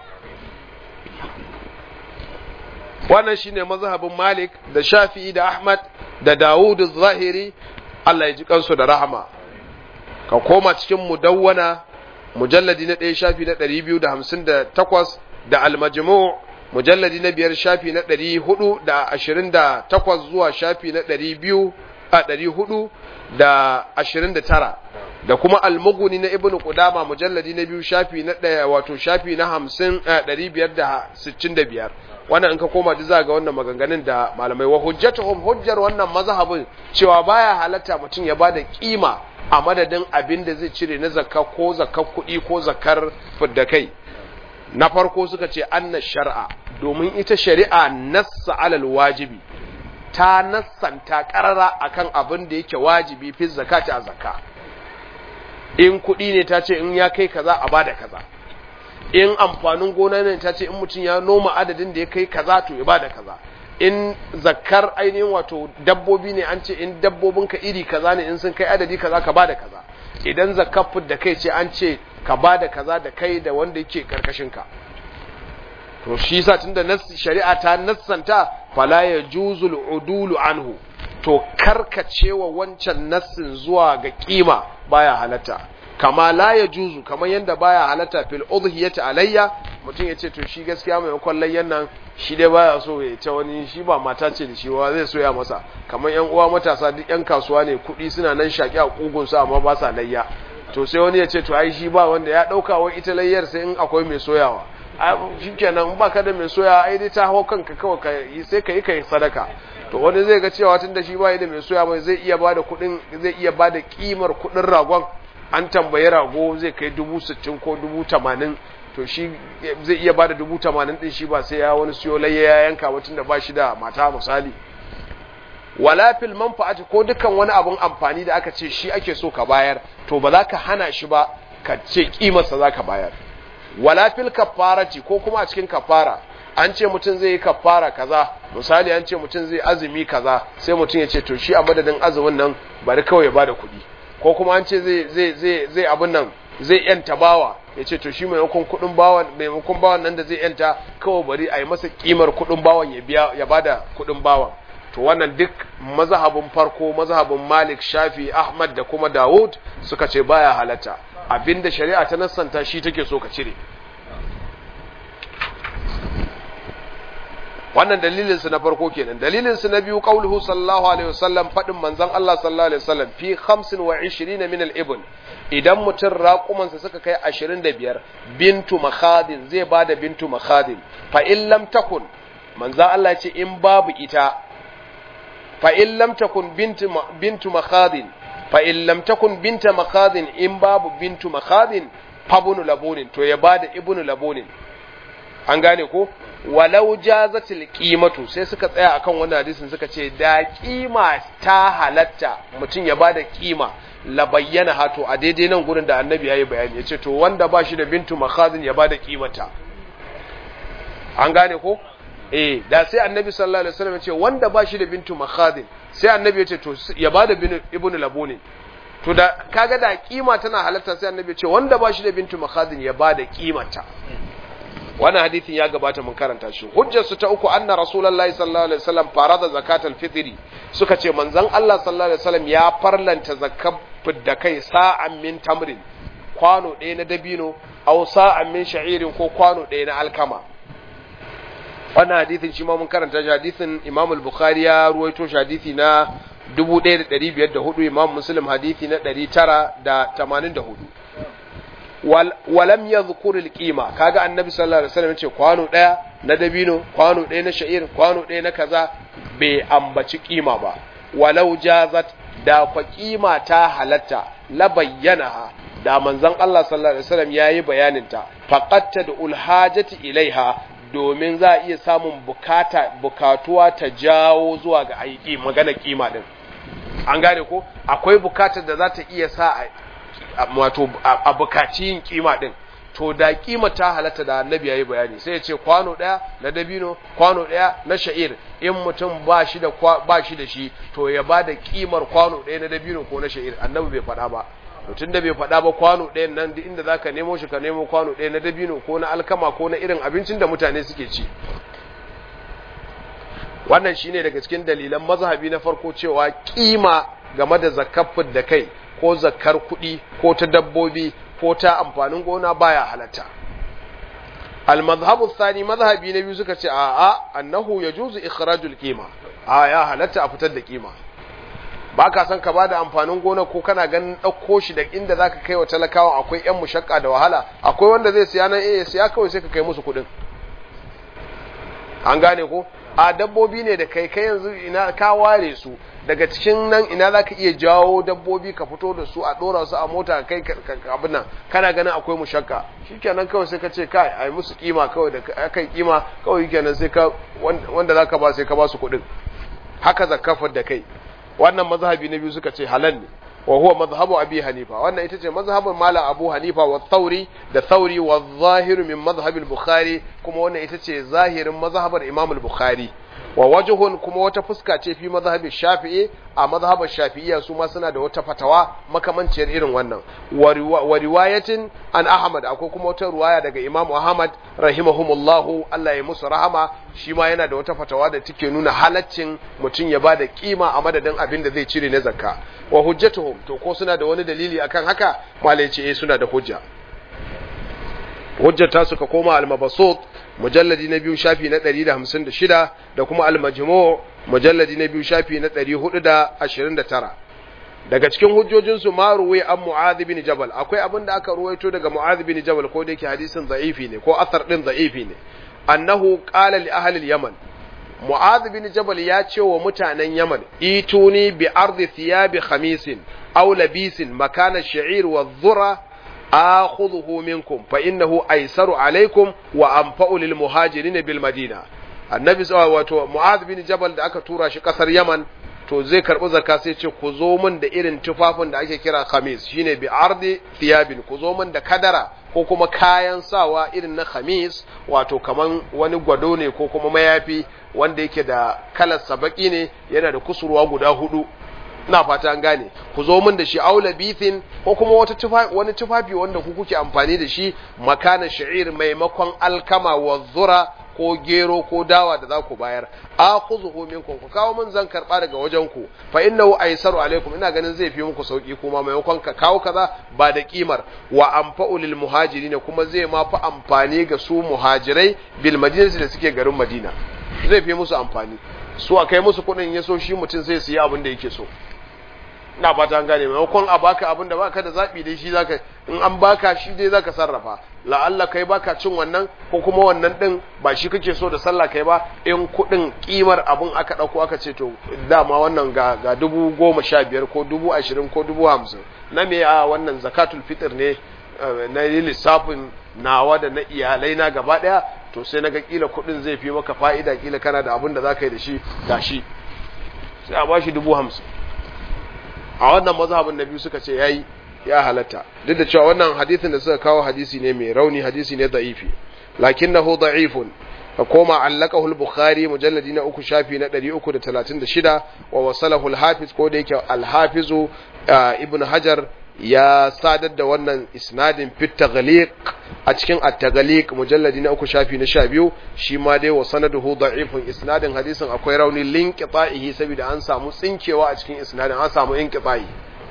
A: wannan shine mazhabin malik da shafi'i da ahmad da daud zahiri Allah ya ji kansu da rahama ka koma cikin mudawwana mujalladi na ɗaya shafi na ɗari biyu da hamsin da takwas da almajmu mujalladi na biyar shafi na ɗari hudu da ashirin da takwas zuwa shafi na ɗari biyu a ɗari hudu da ashirin da tara da kuma almuguni na ibnu qudama mujalladi na biyu shafi na ɗaya wato shafi na hamsin ɗari biyar da sittin da biyar wannan in ka koma ji za ga wannan maganganun da malamai wa hujjatuhum hujjar wannan mazhabin cewa baya halatta mutum ya bada kima a madadin abin da zai cire na zakka ko zakkar kuɗi ko zakkar fidda kai na farko suka ce anna shar'a domin ita shari'a nassa alal wajibi ta nassanta karara akan abin da yake wajibi fi zakati a zakka in kuɗi ne ta ce in ya kai kaza a bada kaza in amfanin gona ne ta ce in mutum ya noma adadin da ya kai kaza to ya bada kaza in zakkar ainihin wato dabbobi ne an ce in dabbobinka iri kaza ne in sun kai adadi kaza ka bada kaza idan zakkar da kai ce an ce ka bada kaza da kai da wanda yake karkashinka to shi yasa tunda shari'a ta nassanta fala yajuzul udulu anhu to karkacewa wancan nassin zuwa ga kima baya halatta kama la yajuzu kamar yanda baya halatta fil udhiyati alayya mutum ya ce to shi gaskiya maimakon layyan nan shi dai baya so ya ce wani shi ba mata ce da shi wa zai soya masa kamar yan uwa matasa duk yan kasuwa ne kuɗi suna nan shaƙi a ƙugun su amma ba sa layya to sai wani ya ce to ai shi ba wanda ya ɗauka wai ita layyar sai in akwai mai soyawa shi kenan in baka da mai soya ai dai ta hau kanka kawai ka yi sai ka yi ka yi sadaka to wani zai ga cewa tun da shi ba da mai soya mai zai iya bada kuɗin zai iya bada kimar kuɗin ragon an tambayi rago zai kai dubu sittin ko dubu tamanin to shi zai iya bada dubu tamanin din shi ba sai ya wani siyo layya ya yanka mutum da ba shi da mata misali wala fil manfa'ati ko dukkan wani abun amfani da aka ce shi ake so ka bayar to ba za ka hana shi ba ka ce kimarsa za ka bayar wala fil kafarati ko kuma a cikin kafara an ce mutum zai yi kafara kaza misali an ce mutum zai azumi kaza sai mutum ya ce to shi a madadin azumin nan bari kawai ya bada kuɗi ko kuma an ce zai zai zai zai abin nan zai yanta bawa ya ce to shi maimakon kudin bawan maimakon bawan nan da zai yanta kawai bari a yi masa kimar kudin bawan ya biya ya bada kudin bawan to wannan duk mazhabin farko mazhabin Malik Shafi Ahmad da kuma Dawud suka ce baya halatta abinda shari'a ta nassanta shi take so ka cire wannan dalilin su na farko kenan dalilin su na biyu qauluhu sallallahu alaihi wasallam fadin manzon Allah sallallahu alaihi wasallam fi 25 min al-ibn idan mutum raƙumansa suka kai 25 bintu makhadin zai bada bintu makhadin fa in lam takun manzon Allah ce in babu ita fa in lam takun bintu bintu makhadin fa in lam takun binta makhadin in babu bintu makhadin fabunu labunin to ya bada ibnu labunin an gane ko walau jazatil qimatu sai suka tsaya akan wannan hadisin suka ce da kima ta halatta mutum ya bada kima la bayyana hato a daidai nan gurin da annabi yayi bayani yace to wanda ba shi da bintu makhazin ya bada kimata an gane ko eh da sai annabi sallallahu alaihi wasallam yace wanda ba shi da bintu makhazin sai annabi yace to ya bada ibnu labuni to da kaga da kima tana halatta sai annabi yace wanda ba shi da bintu makhazin ya bada kimata wannan hadithin ya gabata mun karanta shi hujjar su ta uku anna rasulullahi sallallahu alaihi wasallam farada zakatul fitri suka ce manzon Allah sallallahu alaihi wasallam ya farlanta zakat da kai sa'an min tamrin kwano ɗaya na dabino aw sa'an min sha'irin ko kwano ɗaya na alkama wannan hadithin shi ma mun karanta shi hadithin Imam al-Bukhari ya ruwaito shi hadithi na 1504 Imam Muslim hadithi na 984 walam ya zukuril kima kaga annabi sallallahu alaihi wasallam ce kwano daya na dabino kwano daya na sha'ir kwano daya na kaza bai ambaci kima ba walau jazat da kwa kima ta halatta la bayyana da manzon Allah sallallahu alaihi wasallam yayi bayanin ta faqatta da ulhajati ilaiha domin za a iya samun bukata bukatuwa ta jawo zuwa ga aiki magana kima din an gane ko akwai bukatar da za ta iya sa wato a bukaci yin kima din to da kima ta halatta da annabi yayi bayani sai ya ce kwano daya na dabino kwano daya na sha'ir in mutum ba shi da ba shi da shi to ya bada kimar kwano daya na dabino ko na sha'ir annabi bai faɗa ba to tunda bai faɗa ba kwano ɗayan nan duk inda zaka nemo shi ka nemo kwano ɗaya na dabino ko na alkama ko na irin abincin da mutane suke ci wannan shine daga cikin dalilan mazhabi na farko cewa kima game da zakafin da kai ko zakar kuɗi ko ta dabbobi ko ta amfanin gona baya halatta al-mazhabu thani mazhabi na biyu suka ce a a annahu yajuzu ikhrajul qima a ya halatta a fitar da kima ba ka san ka bada amfanin gona ko kana ganin ɗauko shi da inda zaka kai wa talakawa akwai yan mushakka da wahala akwai wanda zai siya nan eh siya kawai sai ka kai musu kuɗin an gane ko a dabbobi ne da kai kai yanzu ina ka ware su daga cikin nan ina za ka iya jawo dabbobi ka fito da su a ɗora su a mota kai abin nan kana ganin akwai mushakka shikenan kawai sai ka ce kai a yi musu kima kawai da aka yi kima kawai kenan sai ka wanda za ka ba sai ka ba su kuɗin haka zakafar da kai wannan mazhabi na biyu suka ce halal ne wa huwa madhhabu abi hanifa wannan ita ce mazhabin malam abu hanifa wa thauri da thauri wa zahiru min madhhabil bukhari kuma wannan ita ce zahirin mazhabar imam al-bukhari wa wajhun kuma wata fuska ce fi mazhabin shafi'i a mazhabar shafi'iyya su ma suna da wata fatawa makamanciyar irin wannan wa riwayatin an ahmad akwai kuma wata ruwaya daga imam ahmad rahimahumullahu Allah ya musu rahama shi ma yana da wata fatawa da take nuna halaccin mutum ya bada kima a madadin abin da zai cire na zakka wa hujjatuhum to ko suna da wani dalili akan haka malai ce eh suna da hujja hujjata suka koma al-mabasut mujalladi na biyu shafi na 156 da kuma al-majmu' mujalladi na biyu shafi na 429 daga cikin hujjojinsu ma ruwai an mu'adh bin jabal akwai abin da aka ruwaito daga mu'adh bin jabal ko da yake hadisin za'ifi ne ko asar din za'ifi ne annahu qala li ahli al-yaman mu'adh bin jabal ya ce wa mutanen yaman ituni bi ardi thiyabi khamisin aw labisin makana ash-sha'ir wa dhura akhudhuhu minkum fa innahu aysaru alaykum wa anfa'u lil muhajirin bil madina annabi wato mu'adh bin jabal da aka tura shi kasar yaman to zai karbi zakka sai ce ku zo min da irin tufafin da ake kira khamis shine bi ardi thiyabin ku zo min da kadara ko kuma kayan sawa irin na khamis wato kaman wani gwado ne ko kuma mayafi wanda yake da kalar sabaki ne yana da kusurwa guda hudu ina fata an gane ku zo min da shi aula bithin ko kuma wata tufafi wani tufafi wanda ku kuke amfani da shi makana sha'ir maimakon alkama wa zura ko gero ko dawa da za ku bayar akhuzuhu minkum ku kawo min zan karba daga wajen ku fa innahu aysaru alaikum ina ganin zai fi muku sauki kuma maimakon ka kawo kaza ba da kimar wa anfa'u lil muhajirin kuma zai ma fi amfani ga su muhajirai bil madinati da suke garin madina zai fi musu amfani su a kai musu kuɗin ya so shi mutum sai su yi abin da yake so ina fata an gane maimakon a baka abin da baka da zabi dai shi zaka in an baka shi dai zaka sarrafa la'alla kai baka cin wannan ko kuma wannan din ba shi kake so da sallah kai ba in kudin kimar abin aka dauko aka ce to dama wannan ga ga dubu goma sha biyar ko dubu ashirin ko dubu hamsin na me a wannan zakatul fitr ne na lissafin nawa da na iyalai na gaba daya to sai naga kila kudin zai fi maka fa'ida kila kana da abin da zaka yi da shi gashi sai a bashi dubu hamsin a wannan mazhabin na biyu suka ce yayi ya halatta duk da cewa wannan hadisin da suka kawo hadisi ne mai rauni hadisi ne da'ifi lakinnahu da'ifun ka koma allaqahu al-bukhari mujalladi na uku shafi na 336 wa wasalahu al-hafiz ko da yake al-hafizu ibn hajar ya sadar da wannan isnadin fit taghliq a cikin at-taghliq mujalladi na uku shafi na 12 shi ma dai wa sanaduhu da'ifun isnadin hadisin akwai rauni linqita'ihi saboda an samu tsinkewa a cikin isnadin an samu inqita'i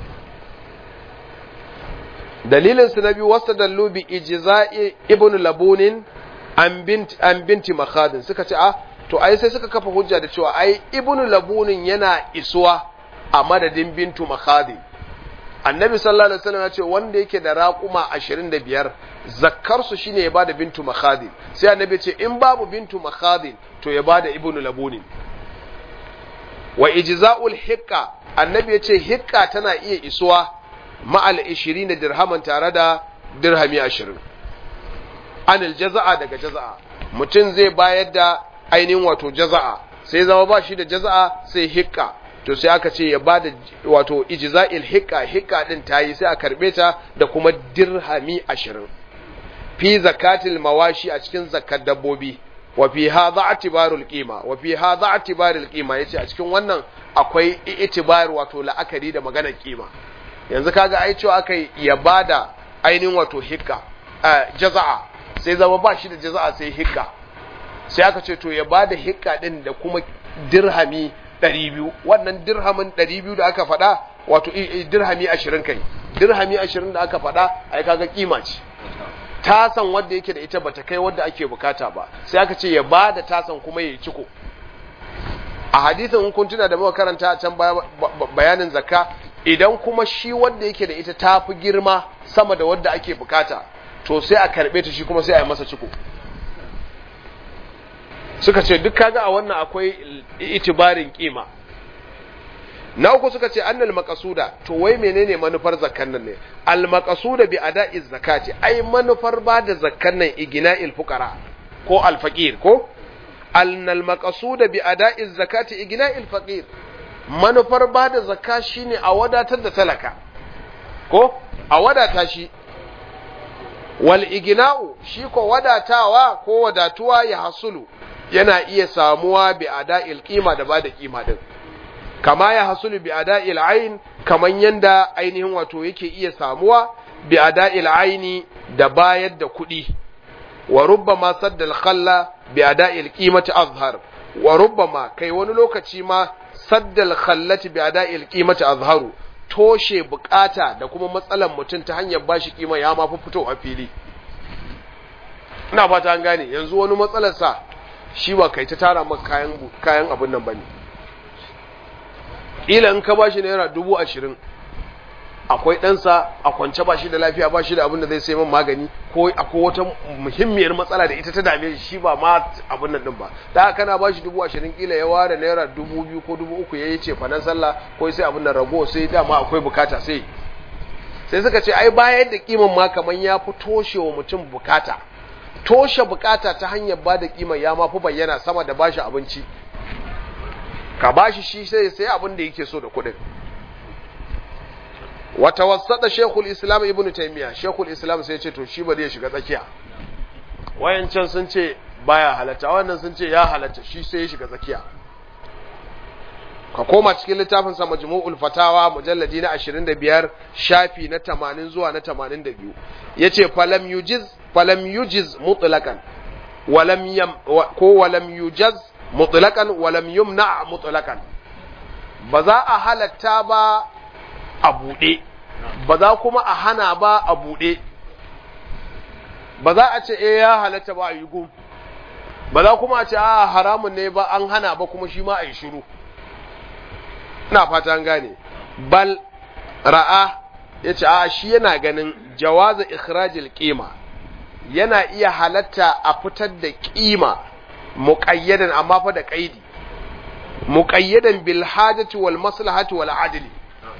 A: dalilin su na biyu wastadallu bi ijza'i ibn labunin an bint an binti makhadin suka ce a to ai sai suka kafa hujja da cewa ai ibn labunin yana isuwa a madadin bintu makhadin annabi sallallahu alaihi wasallam ya ce wanda yake da raƙuma 25 zakkar su shine ya bada bintu makhadin sai annabi ce in babu bintu makhadin to ya bada ibnu labunin wa ijza'ul hiqqa annabi ya ce hiqqa tana iya isuwa ma'al 20 dirhaman tare da dirhami 20 anil jaza'a daga jaza'a mutum zai bayar da ainihin wato jaza'a sai zama ba shi da jaza'a sai hiqqa to sai aka ce ya ba da wato ijza'il hikka hikka din tayi sai a karbe ta da kuma dirhami ashirin fi zakatil mawashi a cikin zakar dabbobi wa fi hadha atibarul qima wa fi hadha atibarul qima yace a cikin wannan akwai itibar wato la'akari da maganar kima yanzu kaga ai cewa akai ya bada ainihin wato hikka jaza'a sai zama ba shi da jaza'a sai hikka sai aka ce to ya bada hikka din da kuma dirhami ɗari biyu wannan dirhamin ɗari biyu da aka faɗa wato dirhami ashirin kai dirhami ashirin da aka faɗa ai kaga kima ce tasan wadda yake da ita bata kai wadda ake bukata ba sai aka ce ya ba da tasan kuma ya ciko a hadisin in kun tuna da muka karanta a can bayanin zakka idan kuma shi wanda yake da ita ta fi girma sama da wadda ake bukata to sai a karɓe ta shi kuma sai a yi masa ciko suka ce duk kaga a wannan akwai itibarin kima na uku suka ce annal maqasuda to wai menene manufar zakkan nan ne al maqasuda bi ada'iz zakati ai manufar ba da zakkan nan igna'il fuqara ko al faqir ko annal maqasuda bi ada'iz zakati igna'il faqir manufar ba da zakka shine a wadatar da talaka ko a wadata shi wal igina'u shi ko wadatawa ko wadatuwa ya hasulu yana iya samuwa bi ada'il qima da bada qima din kama ya hasulu bi ada'il ayn kaman yanda ainihin wato yake iya samuwa bi ada'il ayni da bayar da kuɗi wa rubbama sadda al-khalla bi ada'il qimati azhar wa rubbama kai wani lokaci ma sadda al-khallati bi ada'il qimati azharu toshe bukata da kuma matsalan mutum ta hanyar bashi kima ya ma fito a fili ina fata an gane yanzu wani matsalarsa shi ba kai ta tara maka kayan kayan abin nan bane ila in ka bashi naira dubu ashirin akwai ɗansa a kwance ba shi da lafiya ba shi da abin da zai sai man magani ko akwai wata muhimmiyar matsala da ita ta dame shi ba ma abin nan din ba da haka kana ba shi dubu ashirin kila ya ware naira dubu biyu ko dubu uku ya yi ce fanan sallah ko sai abin da rago sai dama akwai bukata sai sai suka ce ai bayar da kiman ma kamar ya fi toshe wa mutum bukata toshe bukata ta hanyar ba da kiman ya ma fi bayyana sama da bashi abinci ka bashi shi sai sai abin da yake so da kuɗin wata wasada shekul islam ibn taimiyya shekul islam sai ce to shi ba zai shiga tsakiya wayancan sun ce baya halatta wannan sun ce ya halatta shi sai ya shiga tsakiya ka koma cikin littafin sa majmu'ul fatawa mujalladi na 25 shafi na 80 zuwa na 82 yace falam yujiz falam yujiz mutlaqan walam yam ko walam yujaz mutlaqan walam yumna mutlaqan ba za a halatta ba a buɗe ba za kuma a hana ba a buɗe ba za a ce eh ya halatta ba a yi gum ba za kuma a ce a haramun ne ba an hana ba kuma shi ma a yi shiru ina fata an gane bal ra'a ya ce a shi yana ganin jawaza ikhrajil qima yana iya halatta a fitar da ƙima muƙayyadan amma fa da ƙaidi muƙayyadan bil hajati wal maslahati wal adli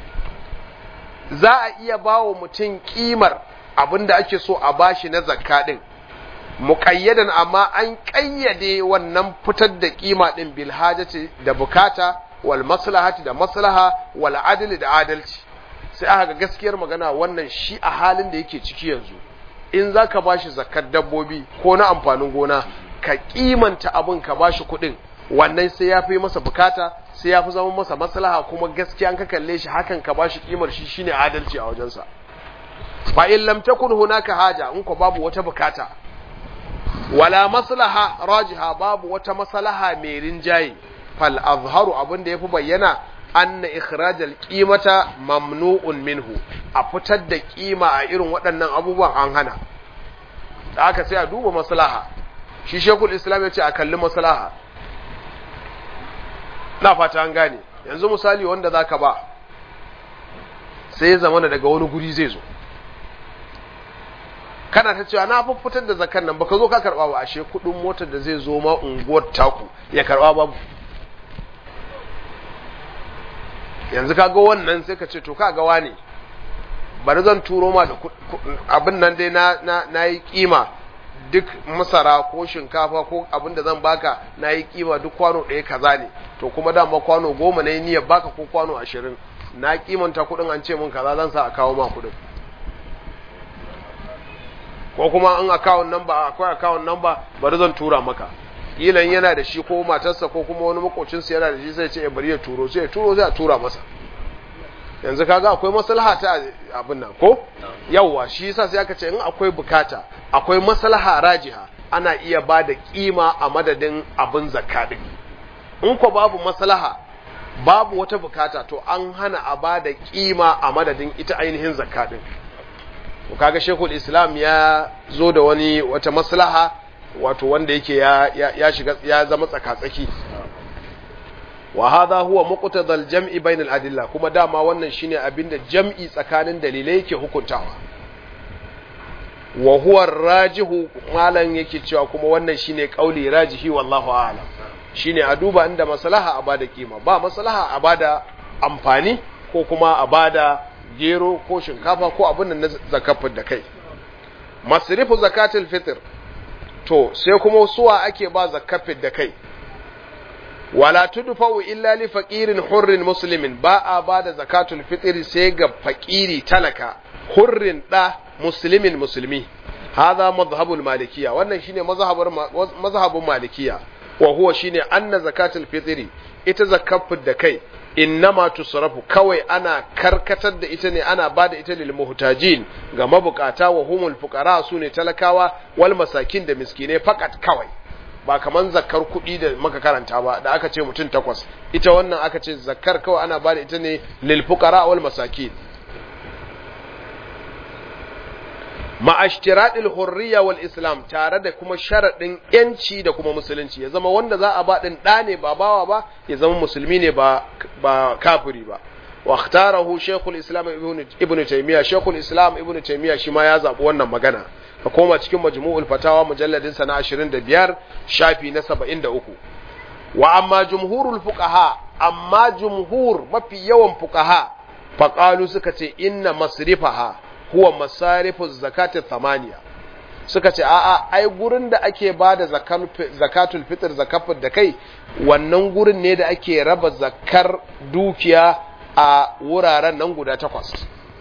A: za a iya ba wa mutum ƙimar abin da ake so a bashi na zakka ɗin muƙayyadan amma an ƙayyade wannan fitar da ƙima ɗin bil hajati da bukata wal maslahati da maslaha wal adli da adalci sai aka ga gaskiyar magana wannan shi a halin da yake ciki yanzu in za ka bashi zakkar dabbobi ko na amfanin gona ka ƙimanta abin ka bashi kuɗin wannan sai ya fi masa bukata sai ya fi zama masa maslaha kuma gaskiya an ka kalle shi hakan ka bashi kimar shi shine adalci a wajensa fa in lam takun hunaka haja in ko babu wata bukata wala maslaha rajiha babu wata maslaha mai rinjaye fal azharu abin da yafi bayyana anna ikhrajal qimata mamnu'un minhu a fitar da kima a irin waɗannan abubuwan an hana da aka sai a duba maslaha shi shekul islam ya ce a kalli maslaha na fata an gane yanzu misali wanda zaka ba sai zamana daga wani guri zai zo kana ta cewa na fitar da zakan nan baka zo ka karba ba ashe kudin motar da zai zo ma unguwar taku ya karba babu yanzu ka ga wannan sai ka ce to ka ga wane bari zan turo ma da abin nan dai na na na yi kima duk masara ko shinkafa ko abin da zan baka na yi kima duk kwano ɗaya kaza ne to kuma dama kwano goma na yi niyyar baka ko kwano ashirin na kimanta kuɗin an ce min kaza zan sa a kawo ma kuɗin ko kuma an akawun namba akwai akawun namba bari zan tura maka kilan yana da shi ko matarsa ko kuma wani makocinsa yana da shi sai ce bari ya turo sai ya turo sai a tura masa yanzu kaga akwai maslaha ta abin nan ko yawwa shi yasa sai aka ce in akwai bukata akwai maslaha rajiha ana iya ba da kima a madadin abin zakka din in ko babu maslaha babu wata bukata to an hana a ba da kima a madadin ita ainihin zakka din to kaga shekul islam ya zo da wani wata maslaha wato wanda yake ya, ya, ya shiga ya zama tsaka-tsaki wa hadha huwa muqtada al-jam'i bayna al-adilla kuma dama wannan shine abinda jam'i tsakanin dalilai yake hukuntawa wa huwa rajihu malan yake cewa kuma wannan shine kauli rajihi wallahu a'lam shine a duba inda maslaha a bada kima ba maslaha a bada amfani ko kuma a bada gero ko shinkafa ko abin nan na zakafin da kai masrifu zakatul fitr to sai kuma suwa ake ba zakafin da kai wala tudfa'u illa li faqirin hurrin muslimin ba a bada zakatul fitr sai ga fakiri talaka hurrin da muslimin musulmi hadha madhhabul malikiyya wannan shine mazhabar mazhabun malikiyya wa huwa shine anna zakatul fitr ita zakafin da kai innama tusrafu kawai ana karkatar da ita ne ana bada ita lil muhtajin ga mabukata wa humul fuqara sune talakawa wal masakin da miskine fakat kawai ba kaman zakkar kuɗi da muka karanta ba da aka ce mutum takwas ita wannan aka ce zakkar kawai ana bada ita ne lil fuqara wal masakin ma'ashtiraɗil hurriya wal islam tare da kuma sharaɗin yanci da kuma musulunci ya zama wanda za a ba ɗin ɗa ne ba bawa ba ya zama musulmi ne ba ba kafiri ba wa ikhtarahu shaykhul islam ibnu taymiya shaykhul islam ibnu taymiya shi ma ya zabi wannan magana ka koma cikin majmu'ul fatawa mujalladin sa na 25 shafi na 73 wa amma jumhurul fuqaha amma jumhur mafi yawan fuqaha faqalu suka ce inna masrifaha huwa masarifu zakatul thamaniya suka ce a'a ai gurin da ake bada zakatul fitr zakafin da kai wannan gurin ne da ake raba zakar dukiya a wuraren nan guda takwas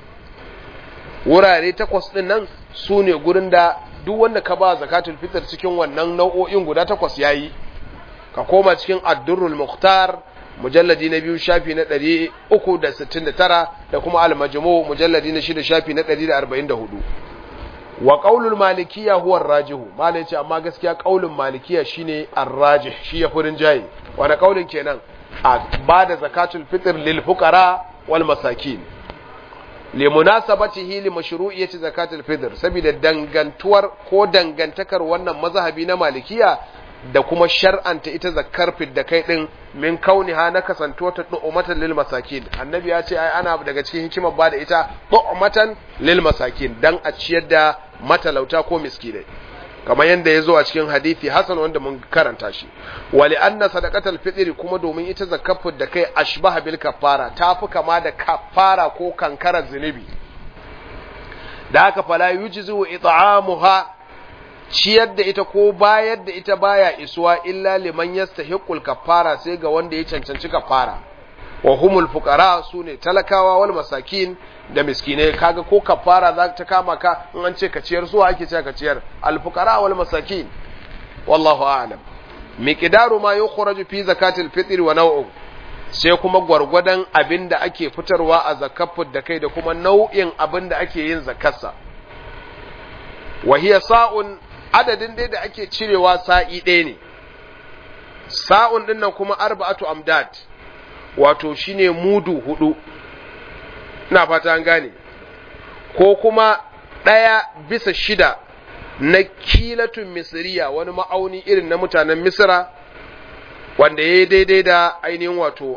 A: wurare takwas din nan su ne gurin da duk wanda ka ba zakatul fitr cikin wannan nau'o'in guda takwas yayi ka koma cikin addurrul muhtar mujalladi na biyu shafi na ɗari uku da sittin da tara da kuma almajmu mujalladi na shida shafi na ɗari da arba'in da hudu wa ƙaulul malikiya huwa rajihu malai ce amma gaskiya ƙaulun malikiya shine arrajih shi ya furin jayi wani ƙaulin kenan a ba da zakatul fitr lil fuqara wal masakin li munasabatihi li mashru'iyyati zakatul fitr saboda dangantuwar ko dangantakar wannan mazhabi na malikiya da kuma shar'anta ita zakar da kai din min kauniha na kasantuwa ta du'umatan lil masakin annabi ya ce ai ana daga cikin hikimar ba da ita du'umatan lil masakin dan a ciyar da matalauta ko miskinai kamar yadda ya zo a cikin hadisi hasan wanda mun karanta shi wali anna sadaqatal fitri kuma domin ita zakar da kai ashbaha bil kaffara tafi kama da kaffara ko kankarar zunubi da haka fala yujzu it'amuha ciyar da ita ko bayar da ita baya isuwa illa liman yastahiqul kafara sai ga wanda ya cancanci kafara wa humul fuqara sune talakawa wal masakin da miskinai kaga ko kafara za ta kama ka in an ce ka ciyar suwa ake cewa ka ciyar al fuqara wal masakin wallahu a'lam miqdaru ma yukhraju fi zakatil fitr wa naw'u sai kuma gwargwadon abin da ake fitarwa a zakafin da kai da kuma nau'in abin da ake yin zakarsa wa hiya sa'un adadin dai da ake cirewa sa'i ɗaya ne sa'un ɗin nan kuma arba'atu amdad wato shine mudu hudu ina fata an gane ko kuma ɗaya bisa shida na kilatun misiriya wani ma'auni irin na mutanen misira wanda ya yi daidai da ainihin wato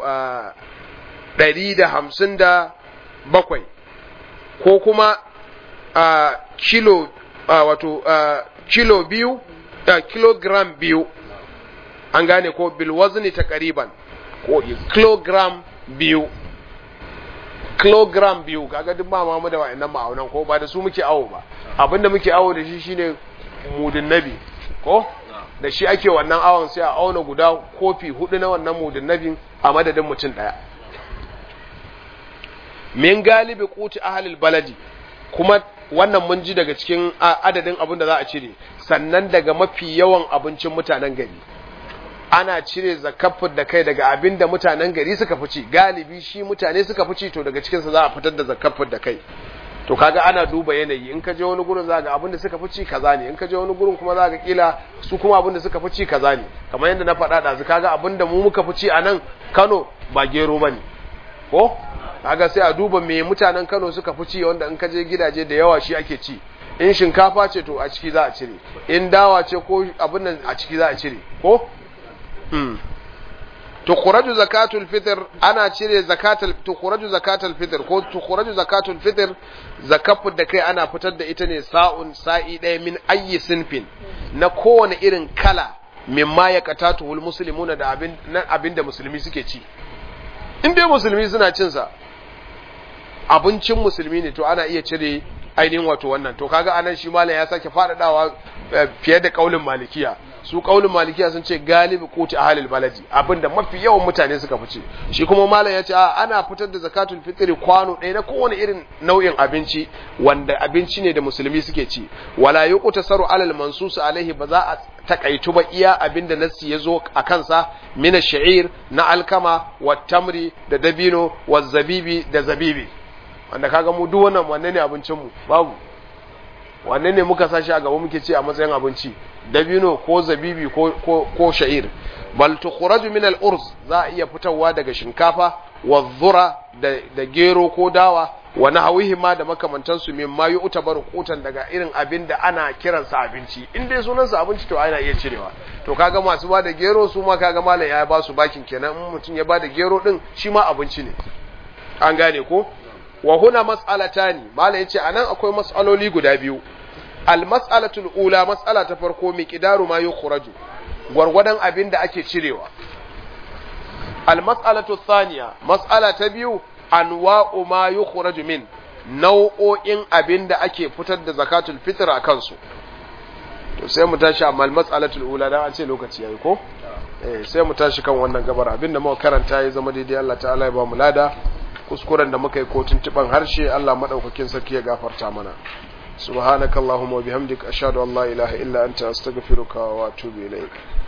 A: ɗari da hamsin da bakwai ko kuma kilo wato kilo biyu da kilogram biyu an gane ko bilwazni ta kariban ko kilogram biyu kilogram biyu kaga duk ba mu da wa'annan ma'aunan ko ba da su muke awo ba abinda muke awo da shi shine mudin nabi ko da shi ake wannan awon sai a auna guda kofi hudu na wannan mudin nabin a madadin mutum daya min galibi kuti ahalil baladi kuma wannan mun ji daga cikin adadin abin da za a cire sannan daga mafi yawan abincin mutanen gari ana cire zakafin da kai daga abin da mutanen gari suka fi ci galibi shi mutane suka fi ci to daga cikinsa za a fitar da zakafin da kai to kaga ana duba yanayi in ka je wani gurin za ga abin da suka fi ci kaza ne in ka je wani gurin kuma za ga kila su kuma abin da suka fi ci kaza ne kamar yadda na faɗa da kaga abin da mu muka fi ci a nan Kano ba gero bane ko kaga sai a duba me mutanen Kano suka fi ci wanda in ka je gidaje da yawa shi ake ci in shinkafa ce to a ciki za a cire in dawa ce ko abin nan a ciki za a cire ko mm tukhraju zakatul fitr ana cire zakatul tukhraju zakatul fitr ko tukhraju zakatul fitr zakafu da kai ana fitar da ita ne sa'un sa'i ɗaya min ayyi sinfin na kowane irin kala mimma ya katatuhul muslimuna da abin nan abin da musulmi suke ci in dai musulmi suna cin sa abincin musulmi ne to ana iya cire ainihin wato wannan to kaga anan shi malam ya sake faɗaɗawa fiye da kaulin malikiya su kaulin malikiya sun ce galibi kuti ahlul baladi abinda mafi yawan mutane suka fice shi kuma malam ya ce a ana fitar da zakatul fitri kwano ɗaya na kowane irin nau'in abinci wanda abinci ne da musulmi suke ci wala yuqtasaru alal mansus alaihi ba za a takaitu ba iya abinda nassi ya zo a kansa mina sha'ir na alkama wa tamri da dabino wa zabibi da zabibi wanda kaga mu duk wannan wanne ne abincin mu babu wanne ne muka sashi a gaba muke ci a matsayin abinci dabino ko zabibi ko ko, ko sha'ir bal tukhraju min al-urz za a iya fitarwa daga shinkafa wa dhura da, da gero ko dawa wa nahawihi ma da makamantansu min ma yu'tabaru qutan daga irin abin da ana kiransa abinci in dai sunansa abinci to ana iya cirewa to kaga masu ba da gero su ma kaga malam ya ba su bakin kenan in mutum ya ba da gero din shi ma abinci ne an gane ko wa huna mas'alatani malam yace anan akwai mas'aloli guda biyu al mas'alatul ula mas'ala ta farko miqdaru ma yukhraju gwargwadon abin da ake cirewa al mas'alatu thaniya mas'ala ta biyu anwa'u ma yukhraju min nau'o'in abin da ake fitar da zakatul fitr a kansu to sai mu tashi amma mas'alatul ula dan an ce lokaci yayi ko eh sai mu tashi kan wannan gabar abinda muka karanta ya zama daidai Allah ta'ala ya ba mu lada kuskuren da muka yi ko tuntuban harshe Allah madaukakin sarki ya gafarta mana subhanakallahumma wa bihamdika ashhadu an la ilaha illa anta astaghfiruka wa atubu ilaik